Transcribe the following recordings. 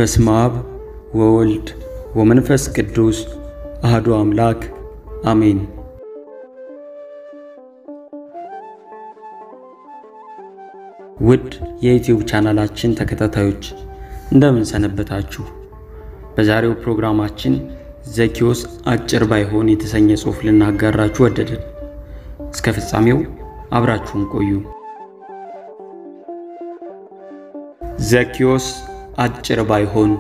በስመ አብ ወወልድ ወመንፈስ ቅዱስ አህዱ አምላክ አሜን። ውድ የዩቲዩብ ቻናላችን ተከታታዮች እንደምን ሰነበታችሁ? በዛሬው ፕሮግራማችን ዘኪዎስ አጭር ባይሆን የተሰኘ ጽሑፍ ልናጋራችሁ ወደድን። እስከ ፍጻሜው አብራችሁን ቆዩ። ዘኪዎስ አጭር ባይሆን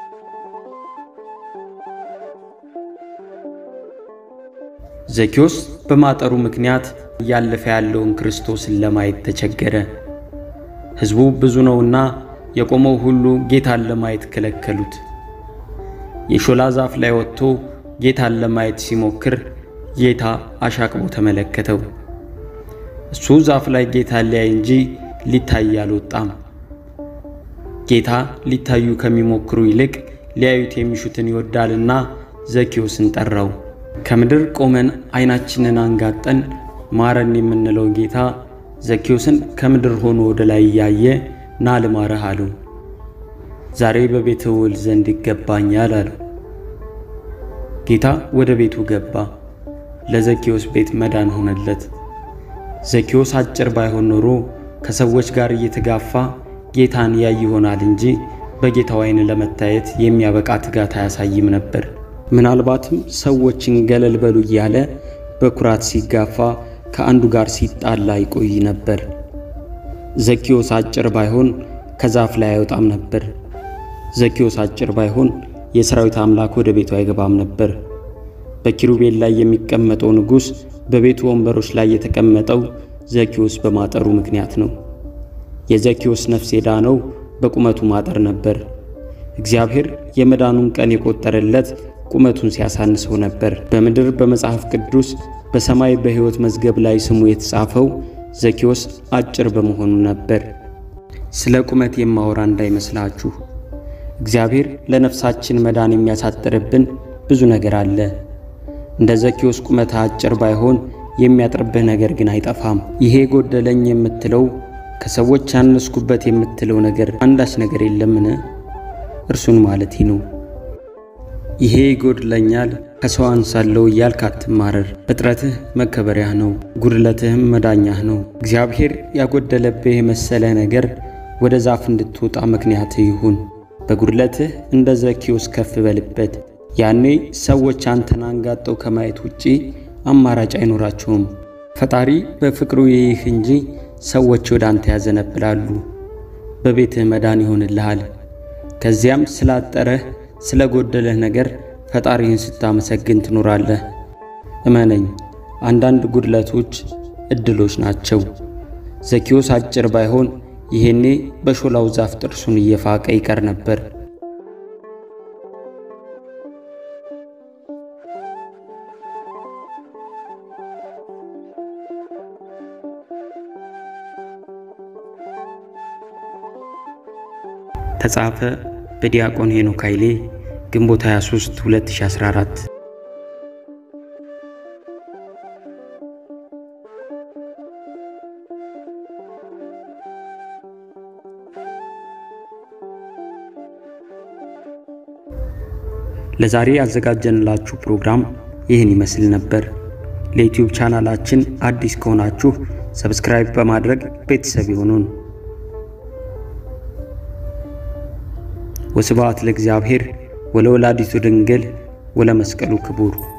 ዘኪዎስ በማጠሩ ምክንያት እያለፈ ያለውን ክርስቶስን ለማየት ተቸገረ። ሕዝቡ ብዙ ነውና የቆመው ሁሉ ጌታን ለማየት ከለከሉት። የሾላ ዛፍ ላይ ወጥቶ ጌታን ለማየት ሲሞክር ጌታ አሻቅቦ ተመለከተው። እሱ ዛፍ ላይ ጌታን ሊያይ እንጂ ሊታይ አልወጣም። ጌታ ሊታዩ ከሚሞክሩ ይልቅ ሊያዩት የሚሹትን ይወዳልና ዘኪዎስን ጠራው። ከምድር ቆመን ዓይናችንን አንጋጠን ማረን የምንለው ጌታ ዘኪዎስን ከምድር ሆኖ ወደ ላይ እያየ ና ልማረህ አለው። ዛሬ በቤት ውል ዘንድ ይገባኛል አለው። ጌታ ወደ ቤቱ ገባ። ለዘኪዎስ ቤት መዳን ሆነለት። ዘኪዎስ አጭር ባይሆን ኖሮ ከሰዎች ጋር እየተጋፋ ጌታን ያይ ይሆናል እንጂ በጌታው ዓይን ለመታየት የሚያበቃ ትጋት አያሳይም ነበር። ምናልባትም ሰዎችን ገለል በሉ እያለ በኩራት ሲጋፋ ከአንዱ ጋር ሲጣላ ይቆይ ነበር። ዘኪዎስ አጭር ባይሆን ከዛፍ ላይ አይወጣም ነበር። ዘኪዎስ አጭር ባይሆን የሰራዊት አምላክ ወደ ቤቱ አይገባም ነበር። በኪሩቤል ላይ የሚቀመጠው ንጉሥ በቤቱ ወንበሮች ላይ የተቀመጠው ዘኪዎስ በማጠሩ ምክንያት ነው። የዘኪዎስ ነፍስ የዳነው በቁመቱ ማጠር ነበር። እግዚአብሔር የመዳኑን ቀን የቆጠረለት ቁመቱን ሲያሳንሰው ነበር። በምድር በመጽሐፍ ቅዱስ በሰማይ በሕይወት መዝገብ ላይ ስሙ የተጻፈው ዘኪዎስ አጭር በመሆኑ ነበር። ስለ ቁመት የማወራ እንዳይመስላችሁ። እግዚአብሔር ለነፍሳችን መዳን የሚያሳጥርብን ብዙ ነገር አለ። እንደ ዘኪዎስ ቁመት አጭር ባይሆን የሚያጥርብህ ነገር ግን አይጠፋም። ይሄ ጎደለኝ የምትለው ከሰዎች ያነስኩበት የምትለው ነገር አንዳች ነገር የለምን? እርሱን ማለት ነው። ይሄ ይጎድለኛል ከሰው አንሳለሁ እያልክ አትማረር። እጥረትህ መከበሪያህ ነው፣ ጉድለትህም መዳኛህ ነው። እግዚአብሔር ያጎደለብህ የመሰለ ነገር ወደ ዛፍ እንድትወጣ ምክንያትህ ይሁን። በጉድለትህ እንደ ዘኪዎስ ከፍ በልበት። ያኔ ሰዎች አንተን አንጋጠው ከማየት ውጪ አማራጭ አይኖራቸውም። ፈጣሪ በፍቅሩ ይይህ እንጂ ሰዎች ወደ አንተ ያዘነብላሉ። በቤትህ መዳን ይሆንልሃል። ከዚያም ስላጠረህ ስለ ጎደለህ ነገር ፈጣሪህን ስታመሰግን ትኖራለህ። እመነኝ፣ አንዳንድ ጉድለቶች እድሎች ናቸው። ዘኪዎስ አጭር ባይሆን ይሄኔ በሾላው ዛፍ ጥርሱን እየፋቀ ይቀር ነበር። ተጻፈ በዲያቆን ሄኖክ ኃይሌ ግንቦት 23 2014። ለዛሬ ያዘጋጀንላችሁ ፕሮግራም ይህን ይመስል ነበር። ለዩቲዩብ ቻናላችን አዲስ ከሆናችሁ ሰብስክራይብ በማድረግ ቤተሰብ ይሁኑን። ወስብሐት ለእግዚአብሔር ወለወላዲቱ ድንግል ወለመስቀሉ ክቡር